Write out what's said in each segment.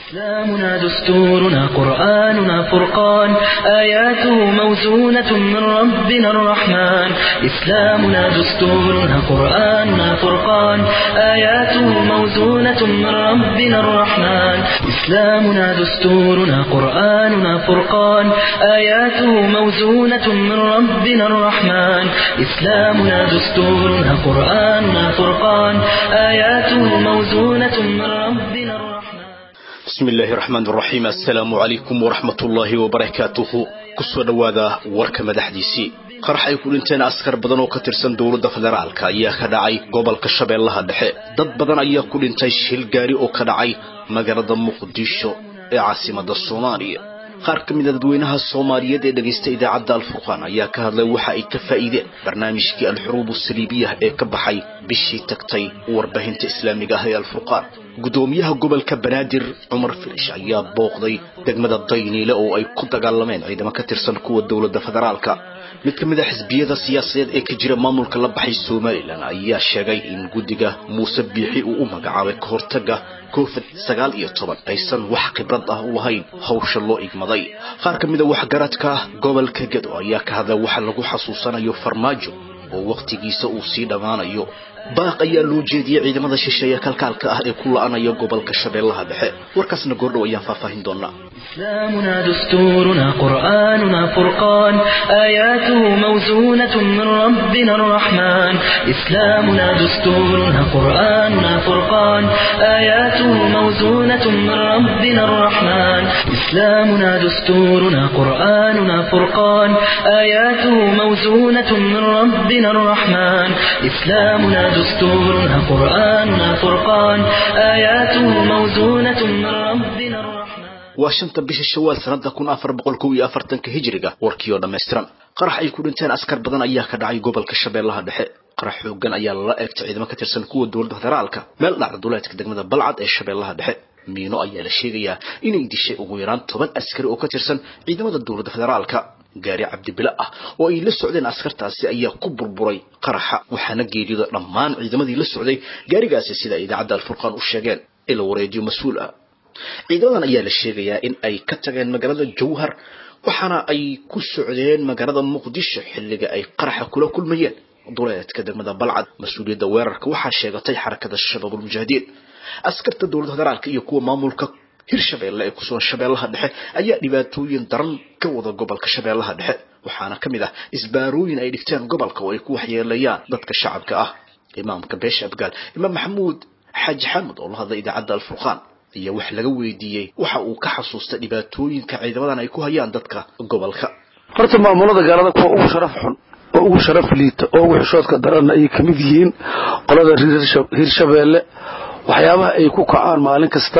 إسلامنا دستورنا قرآننا فرقان آياته موزونة من ربنا الرحمن إسلامنا دستورنا قرآننا فرقان آياته موزونة من ربنا الرحمن إسلامنا دستورنا قرآننا فرقان آياته موزونة من ربنا الرحمن إسلامنا دستورنا قرآننا فرقان آياته موزونة من ربنا الرحمن bismi illaahi raxmaan raxiim assalaamu calaykum waraxmat ullaahi wabarakaatuhu kusoo dhowaada warka madaxdiisii qarax ay ku dhinteen askar badan oo ka tirsan dowladda federaalka ayaa ka dhacay gobolka shabeellaha dhexe dad badan ayaa ku dhintay shil gaari oo ka dhacay magaalada muqdisho ee caasimada soomaaliya qaar ka mid a dadweynaha soomaaliyeed ee dhegaysta idaacadda alfurqaan ayaa ka hadlay waxa ay ka faa'iideen barnaamijkii alxuruub usaliibiyah ee ka baxay bishii tagtay warbaahinta islaamiga ah ee alfurqaan gudoomiyaha gobolka banaadir cumar filish ayaa booqday degmada dayniile oo ay ku dagaalameen ciidamo ka tirsan kuwa dowladda federaalka mid ka mid a xisbiyada siyaasadeed ee ka jira maamulka la baxay somalilan ayaa sheegay in guddiga muuse biixi uu u magacaabay ka hortaga covid sagaal iyo toban aysan wax khibrad ah u lahayn hawsha loo igmaday qaar ka mid a waxgaradka gobolka gedo ayaa ka hadlay waxa lagu xasuusanayo farmaajo oo wakhtigiisa uu sii dhammaanayo baaq ayaa loo jeediyey ciidamada shisheeye kalkaalka ah ee ku la-anaya gobolka shabeellaha dhexe warkaasna goordhow ayaan faahfaahin doonaa إسلامنا دستورنا قرآننا فرقان آياته موزونة من ربنا الرحمن إسلامنا دستورنا قرآننا فرقان آياته موزونة من ربنا الرحمن إسلامنا دستورنا قرآننا فرقان آياته موزونة من ربنا الرحمن إسلامنا دستورنا قرآننا فرقان آياته موزونة من ربنا الرحمن waa shanta bisha shawaal sanada kun afar boqol kow iyo afartanka hijiriga warkii oo dhammaystiran qarax ay ku dhinteen askar badan ayaa ka dhacay gobolka shabeellaha dhexe qarax xoogan ayaa lala eegtay ciidamo ka tirsan kuwa dowladda federaalka meel dhacda duleedka degmada balcad ee shabeellaha dhexe miino ayaa la sheegayaa inay dishay ugu yaraan toban askari oo ka tirsan ciidamada dowladda federaalka gaari cabdibile ah oo ay la socdeen askartaasi ayaa ku burburay qaraxa waxaana geeriyooda dhammaan ciidamadii la socday gaarigaasi sida ay idaacadda alfurqaan u sheegeen ila wareejiyo mas-uul ah ciidamadan ayaa la sheegayaa in ay ka tageen magaalada jowhar waxaana ay ku socdeen magaalada muqdisho xilliga ay qaraxa kula kulmayeen duleedka degmada balcad mas-uuliyadda weerarka waxaa sheegatay xarakada shabaabulmujaahidiin askarta dowladda federaalka iyo kuwa maamulka hirshabeelle ee kusugan shabeellaha dhexe ayaa dhibaatooyin daran ka wada gobolka shabeellaha dhexe waxaana ka mid ah isbaarooyin ay dhigteen gobolka oo ay ku waxyeelayaan dadka shacabka ah imaamka beesha abgaal imaam maxamuud xaaji xamed oo la hadlay idaacadda alfurqaan ayaa wax laga weydiiyey waxa uu ka xasuustay dhibaatooyinka ciidamadan ay ku hayaan dadka gobolka horta maamulada gaalada kuwa ugu sharaf xun oo ugu sharaf liita oo ugu xishoodka daranna ayay ka mid yihiin qolada hirshabeelle waxyaabaha ay ku kacaan maalin kasta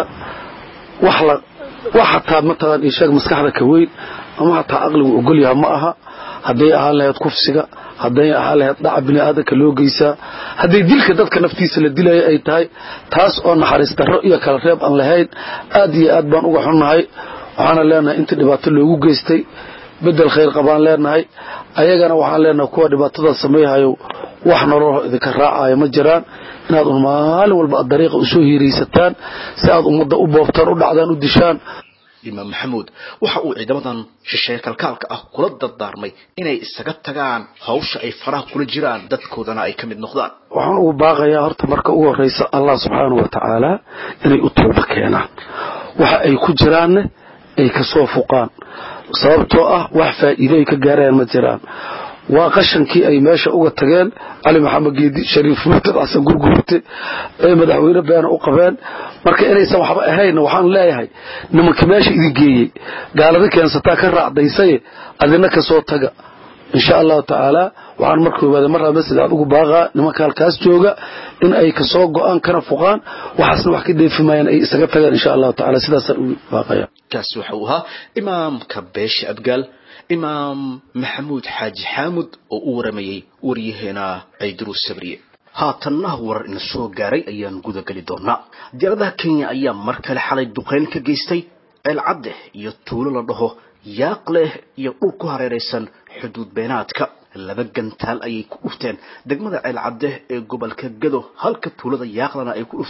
wax la wax hataa mataqaan isheeg maskaxda ka weyn ama hataa aqligu ogolyaha ma aha hadday ahaan lahayd kufsiga hadday ahaan lahayd dhaca bini aadanka loo geysaa hadday dilka dadka naftiisa la dilaya ay tahay taas oo naxariis darro iyo kala reeb aan lahayn aad iyo aad baan uga xunnahay waxaana leenahay inta dhibaato loogu geystay bedel khayr qabaan leenahay ayagana waxaan leenahay kuwa dhibaatada sameeyahayo wax nololho idinka raacayo ma jiraan inaad un maalin walba aad dariiqa usoo hiiraysataan si aad ummadda u boobtaan u dhacdaan u dishaan imaam maxamuud waxa uu ciidamadan shisheeye kalkaalka ah kula dardaarmay inay isaga tagaan hawsha ay faraha kula jiraan dadkoodana ay ka mid noqdaan waxaan ugu baaqayaa horta marka ugu horraysa allah subxaanahu wa tacaala inay u tooba keenaan waxa ay ku jiraanne ay ka soo fuqaan sababtoo ah wax faa'iido ay ka gaarayaan ma jiraan waa qashankii ay meesha uga tageen cali maxamed geedi shariif murtad xasan gurgurte ee madaxweyne beena u qabeen marka inaysan waxba ahayn waxaan leeyahay nimanka meesha idin geeyey gaalada keensataa ka raacdaysaye adina ka soo taga insha allahu tacaala waxaan marka ogaada mar raba sida adugu baaqaa nimanka halkaas jooga in ay kasoo go-aan kana fuqaan waxaasna wax ka dheefi maayaan ay isaga tagaan insha allahu tacaala sidaasaan ugu baaqaya kaasi waxa uu ahaa imaamka beesha abgaal imaam maxamuud xaaji xaamud oo u waramayey waryaheena ciidruus sabriye haatanna warar ina soo gaaray ayaan gudageli doonaa diyaaradaha kenya ayaa mar kale xalay duqeyn ka geystay ceel cadde iyo tuulo la dhaho yaaq leh iyo dhul ku hareeraysan xuduud beenaadka laba gantaal ayay ku dhufteen degmada ceel cadde ee gobolka gado halka tuulada yaaqlana ay ku dhufteen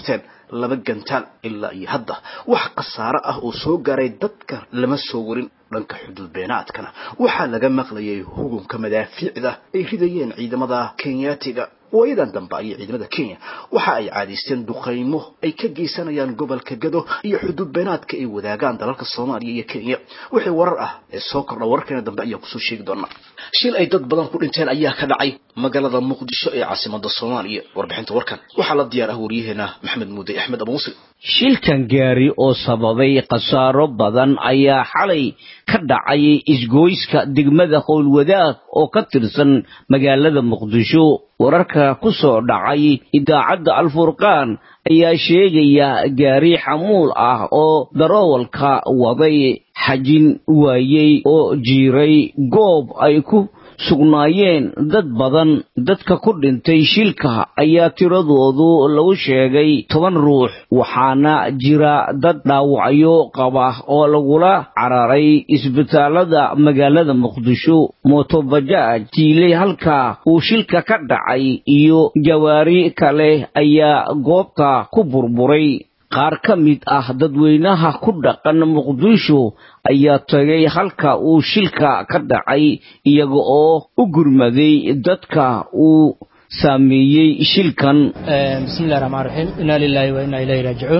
laba gantaal ilaa iyo hadda wax khasaare ah oo soo gaaray dadka lama soo warin dhanka xuduud beenaadkana waxaa laga maqlayay hugumka madaafiicda ay ridayeen ciidamada kenyaatiga waayadan dambe ayay ciidamada kenya waxa ay caadaysteen duqaymo ay ka geysanayaan gobolka gado iyo xuduud beenaadka ay wadaagaan dalalka soomaaliya iyo kenya wixii warar ah ee soo kordha wararkeena dambe ayaan kusoo sheegi doonaa shil ay dad badan ku dhinteen ayaa ka dhacay magaalada muqdisho ee caasimada soomaaliya warbixinta warkan waxaa la diyaar ah wariyaheena maxamed muuday axmed abu muslim shilkan gaari oo sababay khasaaro badan ayaa xalay ka dhacay isgoyska degmada howlwadaag oo ka tirsan magaalada muqdisho wararka ku soo dhacay idaacadda alfurqaan ayaa sheegaya gaari xamuul ah oo daroowalka waday xajin waayey oo jiiray goob ay ku sugnaayeen dad badan dadka ku dhintay shilka ayaa tiradoodu lagu sheegay toban ruux waxaana jira dad dhaawacyo qaba oo lagula cararay isbitaalada magaalada muqdisho mootobajaaj tiiley halka uu shilka ka dhacay iyo jawaari kale ayaa goobta ku burburay qaar ka mid ah dadweynaha ku dhaqan muqdisho ayaa tagay halka uu shilka ka dhacay iyaga oo u gurmaday dadka uu saameeyey shilkan bismillahi raxmaan raxiim inaa lilaahi wa inaa ilayhi raajicuun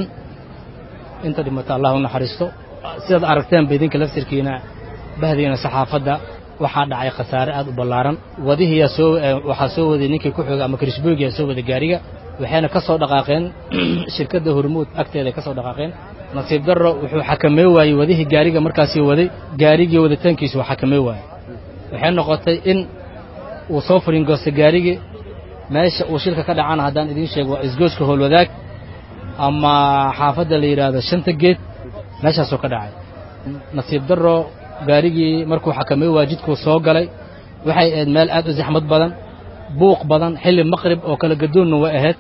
inta dhimata allah u naxariisto sidaad aragteenba idinka laftirkiina bahdiina saxaafadda waxaa dhacay khasaare aad u ballaaran wadihiyaa soo waxaa soo waday ninkii ku xooga ama krisbogiyaa soo waday gaariga waxayna ka soo dhaqaaqeen shirkadda hormuud agteeda ka soo dhaqaaqeen nasiib darro wuxuu xakamey waayey wadihii gaariga markaasii waday gaarigii waditaankiisu waa xakamey waayey waxay noqotay in uu soo furingoostay gaarigii meesha uu shilka ka dhacana haddaan idiin sheego waa isgooska howlwadaag ama xaafadda la yidhaahdo shanta geed meeshaasuu ka dhacay nasiib darro gaarigii markuu xakamey waayey jidkuu soo galay waxay ahayd meel aad u zaxmad badan buuq badan xilli maqrib oo kala gadoonna way ahayd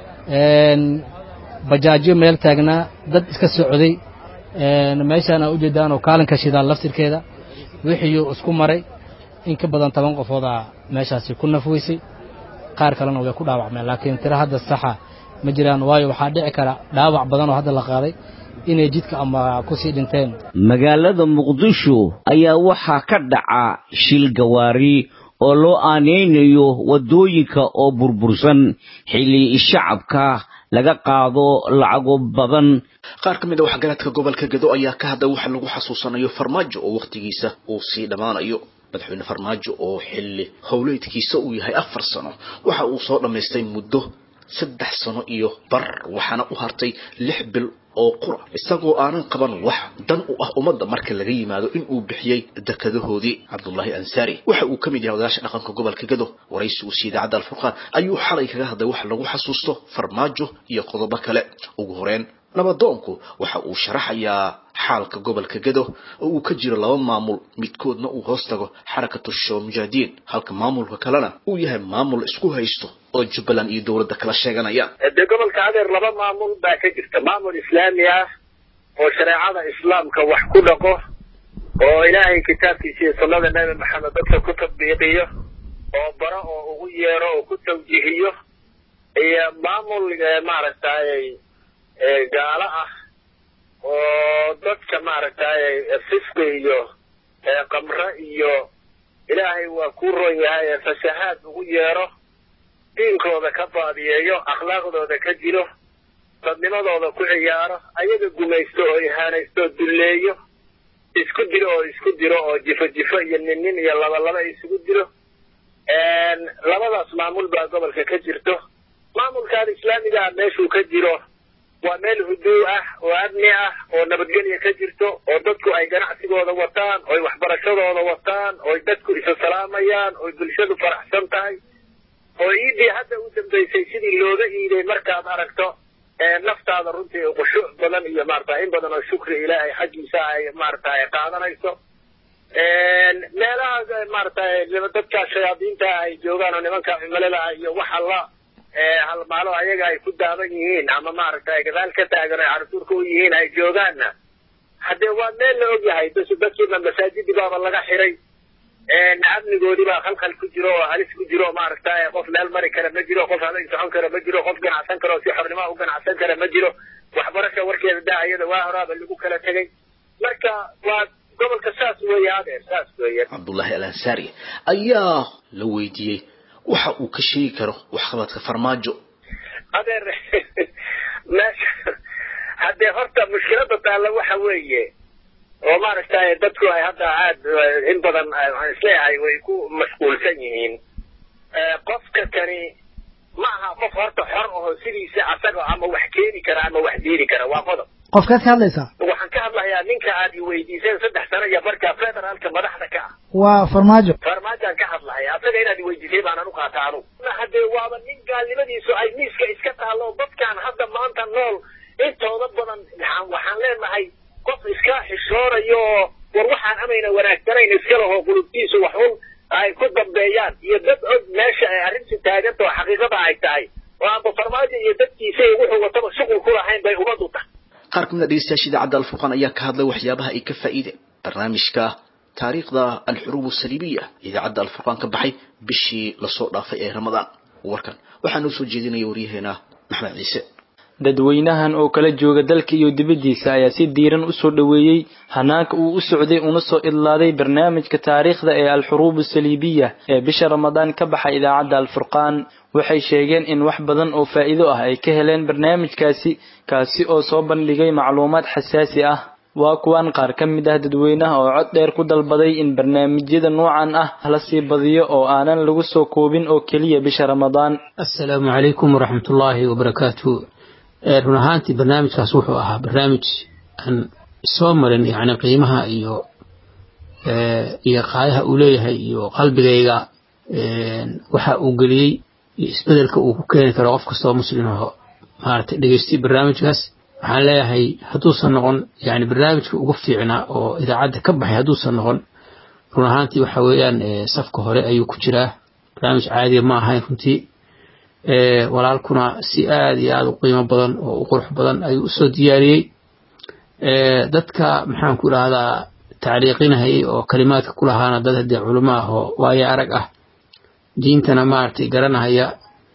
bajaajyo meel taagnaa dad iska socday meeshaan aa ujeedaan oo kaalinka shidaal laftirkeeda wixiiyuu isku maray in ka badan toban qofoodaa meeshaasi ku nafweysay qaar kalena way ku dhaawacmeen laakiin tiro hadda saxa ma jiraan waayo waxaa dhici kara dhaawac badan oo hadda la qaaday inay jidka ama kusii dhinteen magaalada muqdisho ayaa waxaa ka dhaca shil gawaari oo loo aanaynayo waddooyinka oo burbursan xilli shacabka laga qaado lacago badan qaar ka mid a waxgaradka gobolka gado ayaa ka hadlay waxa lagu xasuusanayo farmaajo oo wakhtigiisa uu sii dhammaanayo madaxweyne farmaajo oo xilli howleedkiisa uu yahay afar sano waxa uu soo dhammaystay muddo saddex sano iyo bar waxaana u hartay lix bil oo qura isagoo aanan qaban wax dan u ah ummadda marka laga yimaado in uu bixiyey dekadahoodii cabdullaahi ansaari waxa uu ka mid yahay odayaasha dhaqanka gobolka gado waraysi uu siiyey idaacadda alfurqaan ayuu xalay kaga hadlay wax lagu xasuusto farmaajo iyo qodobo kale ugu horeen nabadoonku waxa uu sharaxayaa xaalka gobolka gado oo uu ka jiro laba maamul midkoodna uu hoos tago xarakatu shawmujaahidiin halka maamulka kalena uu yahay maamul isku haysto oo jubbaland iyo dowladda kala sheeganayaan dee gobolka adeer laba maamul baa ka jirta maamul islaami ah oo shareecada islaamka wax ku dhaqo oo ilaahay kitaabkiisa iyo sunnada nebi maxamed dadka ku tatbiiqiyo oo baro oo ugu yeero oo ku tawjiihiyo iyo maamul maaragtay gaalo ah oo dadka maaragtay fisqi iyo qamre iyo ilaahay waa ku ron yahay fashahaad ugu yeero diinkooda ka baadiyeeyo akhlaaqdooda ka jiro dadnimadooda ku ciyaaro ayaga gumaysto oo ihaanaysto oo dulleeyo isku diro oo isku diro oo jifo jifo iyo nin nin iyo laba laba isugu diro labadaas maamul baa gobolka ka jirto maamulkaan islaamiga ah meeshuu ka jiro waa meel huduu ah oo amni ah oo nabadgelya ka jirto oo dadku ay ganacsigooda wataan oy waxbarashadooda wataan oy dadku isa salaamayaan oy bulshadu faraxsan tahay oo iidii hadda u dambaysay sidii looga iiday markaad aragto naftaada runtii khushuuc badan iyo maarata in badan oo shukri ilaahay xaggiisa ay maarata ay qaadanayso meelahaas maarata dadka shayaadiinta ay joogaan oo nimanka cimilada ah iyo waxa la halmaalo ayaga ay ku daaban yihiin ama maaragtay gadaal ka taagan ay carsuurka u yihiin ay joogaanna haddee waa meel la og yahay dadkiiba masaajidii baaba laga xiray amnigoodii baa khalkhal ku jiro oo halis ku jiro maaragtay qof meel mari kara ma jiro qof habeen socon kara ma jiro qof ganacsan kara oo si xornimo u ganacsan kara ma jiro waxbarasha warkeeda daa iyada waa horaaba lagu kala tegay marka waa gobolka saas weeye adeer saas weeye cabdullaahi al ansaari ayaa la weydiiyey waxa uu ka sheegi karo waxqabadka farmaajo adeer meesha haddee horta mushkilada taalla waxa weeye oo maaragtay dadku ay hadda aad in badan waxaan isleeyahay way ku mashquulsan yihiin qofka kani ma aha qof horta xor aho sidiisa asaga ama wax keeni kara ama wax diidi kara waa qodob qofkaad ka hadlaysaa waxaan ka hadlayaa ninka aad iweydiiseen saddex sano iyo marka federaalka madaxda ka ah waa farmaajo farmaajaan ka hadlaya asaga inaad iweydiisay baanan u qaata anugu haddee waaba nin gaalnimadiisu ay miiska iska taalo dadkaan hadda maanta nool intooda badan waxaan leenahay qof iska xishoonayo oo war waxaan amayna wanaagsanayn iska laho qulubtiisu wax un ay ku dambeeyaan iyo dad og meesha ay arrintu taaganta oo xaqiiqada ay tahay oo aanba farmaajo iyo dadkiisa iyo wuxuu wataba shuqul ku lahayn bay umadu tahay qaar kamid a dhegeystayaasha idaacadda alfurqaan ayaa ka hadlay waxyaabaha ay ka faa'iideen barnaamijka taariikhda alxuruub asaliibiya idaacadda alfurqaan ka baxay bishii lasoo dhaafay ee ramadaan warkan waxaa noo soo jeedinaya waryaheena maxmed ciise dadweynahan oo kala jooga dalka iyo dibaddiisa ayaa si diiran u soo dhoweeyey hanaanka uu u socday una soo idlaaday barnaamijka taariikhda ee alxuruub asaliibiya ee bisha ramadaan ka baxay idaacadda alfurqaan waxay sheegeen in wax badan oo faa'iido ah ay ka heleen barnaamijkaasi kaasi oo soo bandhigay macluumaad xasaasi ah waa kuwan qaar ka mid ah dadweynaha oo cod dheer ku dalbaday in barnaamijyada noocan ah la sii badiyo oo aanan lagu soo koobin oo keliya bisha ramadaan assalaamu calaykum waraxmatullaahi wabarakaatu run ahaantii barnaamijkaas wuxuu ahaa barnaamij aan soo marin yani qiimaha iyo iyo qaayaha uu leeyahay iyo qalbigayga waxa uu geliyey iyo isbedelka uu ku keeni karo qof kastoo muslim aho maaragtay dhegeystay barnaamijkaas waxaan leeyahay hadduusan noqon yani barnaamijka ugu fiicnaa oo idaacadda ka baxay hadduusan noqon run ahaantii waxa weeyaan safka hore ayuu ku jiraa barnaamij caadiya ma ahayn runtii walaalkuna si aada iyo aada u qiimo badan oo u qurux badan ayuu usoo diyaariyey dadka maxaan ku idhahdaa tacliiqinahayay oo kalimaadka ku lahaana dad haddee culimo ah oo waayo arag ah diintana maaragtay garanahaya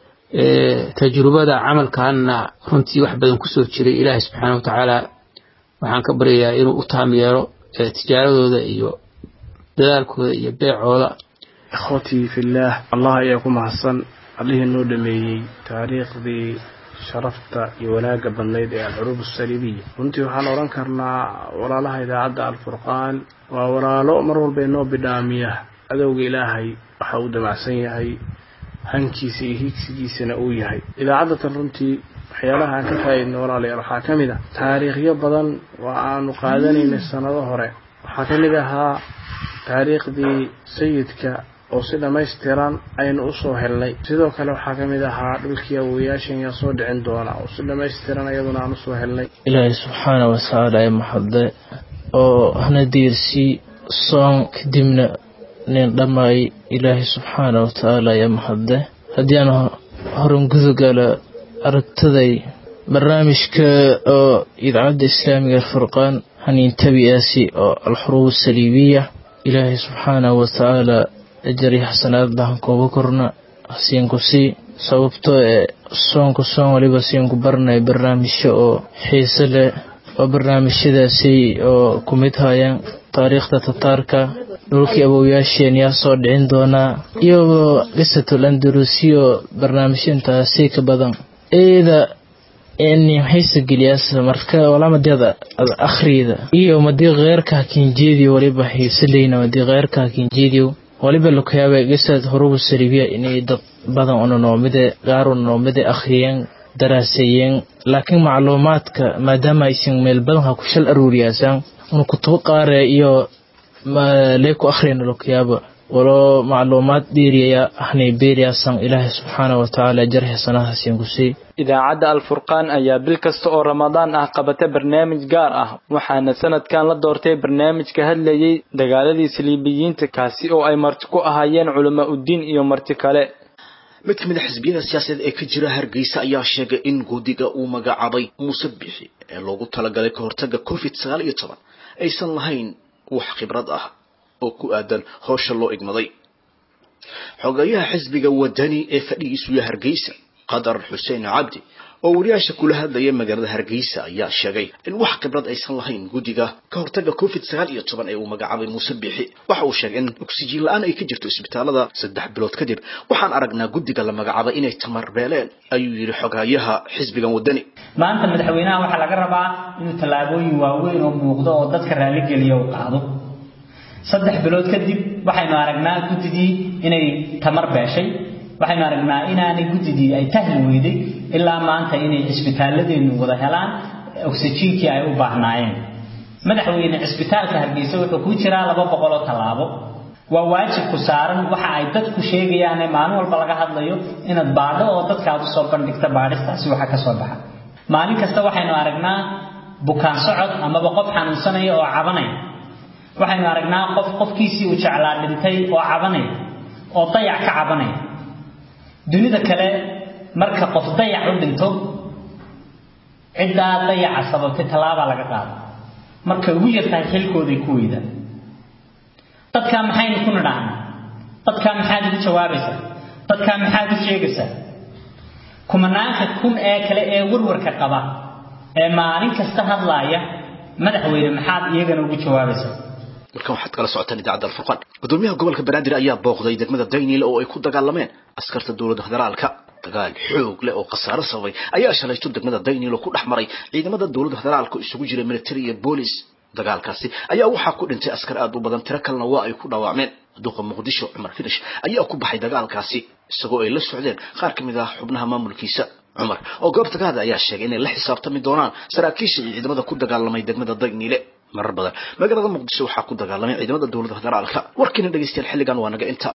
tajrubada camalkanna runtii wax badan kusoo jiray ilaahay subxaana wa tacaala waxaan ka baryayaa inuu u taam yeelo tijaaradooda iyo dadaalkooda iyo beecooda ikhwatii fillaah allah ayaa ku mahadsan allihii noo dhameeyey taariikhdii sharafta iyo wanaagga badnayd ee alcuruub asaliibiya runtii waxaan odhan karnaa walaalaha idaacadda alfurqaan waa walaalo mar walba inoo bidhaamiya adowga ilaahay waxa uu damacsan yahay hankiisa iyo higsigiisana uu yahay idaacaddatan runtii waxyaalaha aan ka faa'iidnay walaalayaal waxaa ka mid ah taariikhyo badan oo aanu qaadanaynay sannado hore waxaa ka mid ahaa taariikhdii sayidka oo si dhammaystiran aynu usoo helnay sidoo kale waxaa ka mid ahaa dhulkii awoyaashan yaa soo dhicin doona oo si dhammaystiran iyaduna aan usoo helnay ilaahay subxaana watacaala ee maxadde oo hana diirsii soon kadibna nin dhammaay ilaahay subxaana watacaala ee maxadde haddii aan horan gudogala aragtaday barnaamijka oo idaacadda islaamiga alfurqaan haniin tabi'aasi oo alxuruub asaliibiya ilaahay subxaana watacaala ajari xasanaaddahan kooga korna hasiinku sii sababtoo ee soonku soon waliba siinku baranay barnaamijyo oo xiise leh oo barnaamijyadaasi oo ku mid hayaan taariikhda tataarka dhulkii awowyaasheen yaa soo dhicin doonaa iyagoo qisatul andalusiyo barnaamijyo intaasi ka badan eeda xiisa geliyaas marka walamadada akhriyda iyo madii keyrka hakinjeediyo waliba xiisaleyna madii keyrka hakinjeediyo waliba lakayaaba gisad hurubu salibiya inay dad badan una noomide qaar una noomide akhriyeen daraaseeyeen laakiin macluumaadka maadaama aysan meel badan ha ku shal aruuriyaasaan una kutubo qaare iyo lee ku akhriyana lakayaaba waloo macluumaad dhiiriyaya ahnay beeriyaasan ilaahay subxaana wa tacaala jar xasanaha siin ku sii idaacadda alfurqaan ayaa bil kasta oo ramadaan ah qabata barnaamij gaar ah waxaana sanadkan la doortay barnaamij ka hadlayay dagaaladii saliibiyiinta kaasi oo ay marti ku ahaayeen culamaa uddiin iyo marti kale mid ka mid a xisbiyada siyaasadeed ee ka jira hargeysa ayaa sheegay in guddiga uu magacaabay muuse bixi ee loogu talagalay ka hortagga covid sagaal iyo toban aysan lahayn wax khibrad ah oo ku aadan howsha loo igmaday xogayaha xisbiga wadani ee fadhigiisu yahay hargeysa qadar xuseen cabdi oo wariyaasha kula hadlaya magaalada hargeysa ayaa sheegay in wax khibrad aysan lahayn guddiga ka hortaga covid sagaal iyo toban ee uu magacaabay muuse biixi waxa uu sheegay in oksijiin la-aan ay ka jirto isbitaalada saddex bilood kadib waxaan aragnaa guddiga la magacaabay inay tamar beeleen ayuu yidhi xogayaha xisbigan wadani maanta madaxweynaha waxaa laga rabaa inuu tallaabooyin waaweyn oo muuqdo oo dadka raalligeliya u qaado saddex bilood kadib waxaynu aragnaa guddidii inay tamar beeshay waxaynu aragnaa inaanay guddidii ay tahli weyday ilaa maanta inay cisbitaaladeennu wada helaan oksijiinkii ay u baahnaayeen madaxweyne cisbitaalka hargeysa wuxuu ku jiraa laba boqoloo tallaabo waa waajibku saaran waxa ay dadku sheegayaane maalin walba laga hadlayo inaad baadho oo dadka aad usoo bandhigta baadhistaasi waxa ka soo baxa maalin kasta waxaynu aragnaa bukaan socod amaba qof xanuunsanaya oo cabanaya waxaynu aragnaa qof qofkiisii uu jeclaa dhintay oo cabanaya oo dayac ka cabanaya dunida kale marka qof dayac u dhinto ciddaa dayaca sababtay tallaabaa laga qaada markay ugu yartahay xilkooday ku weydaan dadkaa maxaynu ku nidhahnaa dadkaa maxaad ugu jawaabaysaa dadkaa maxaad u sheegaysaa kumanaanka kun ee kale ee warwarka qaba ee maalin kasta hadlaaya madaxweyne maxaad iyagana ugu jawaabaysaa markan waxaad kala socotaan idaacadda alfurqaan gudoomiyaha gobolka banaadir ayaa booqday degmada daynil oo ay ku dagaalameen askarta dowladda federaalka dagaal xoog leh oo khasaaro sababay ayaa shalayto degmada daynil oo ku dhex maray ciidamada dowladda federaalka oo isugu jira military iyo boolis dagaalkaasi ayaa waxaa ku dhintay askar aad u badan tiro kalena waa ay ku dhaawacmeen duqa muqdisho cumar finish ayaa ku baxay dagaalkaasi isagoo ay la socdeen qaar ka mid ah xubnaha maamulkiisa cumar oo goobta ka hadla ayaa sheegay inay la xisaabtami doonaan saraakiisha iyo ciidamada ku dagaalamay degmada daynile marar badan magaalada muqdisho waxaa ku dagaalamay ciidamada dowladda federaalka warkiina dhegeystayaal xilligan waa naga inta